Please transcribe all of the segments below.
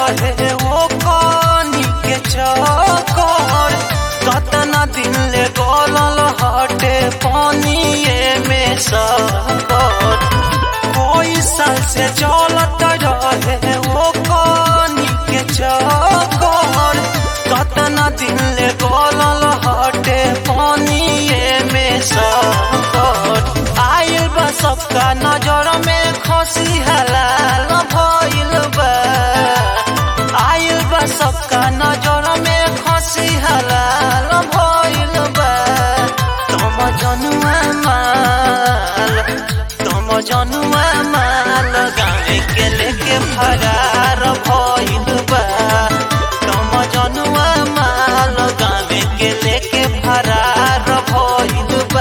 रहे वो कानी के चकर कतना दिन ले गलल हटे पानिए में सकर कोई साल से चलत रहे वो कानी के चकर कतना दिन ले गलल हटे पानिए में सकर आइल बा सबका नजर में खसी हलाल भइल बा आइल बा सबका नजर में खसी हलाल भइल बा तम जनुआ माल तम जनुआ माल गावे के लेके फरार भइल बा तम जनुआ माल गावे के लेके फरार भइल बा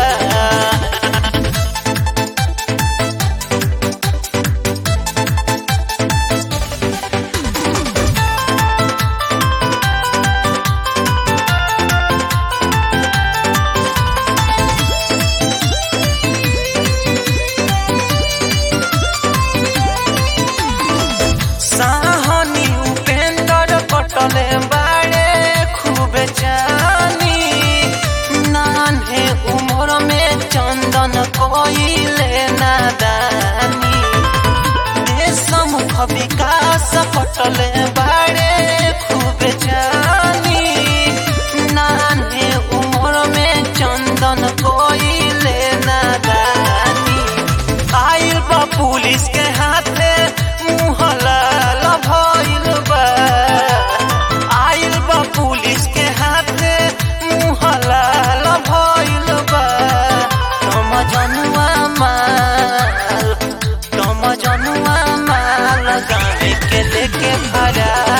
साहनी उपेंद्र कटले बाड़े खूब जानी नान्हे उम्र में चंदन कोइले नादानी देशमुख विकास कटले बाड़े खूब जानी नान्हे उम्र में चंदन कोइले नादानी आइल बा पुलिस के हाथे मुँह लाल भइल बा आइल बा पुलिस के हाथे मुँह लाल भइल बा तम जनुआ माल तम जनुआ माल गावे के लेके फरार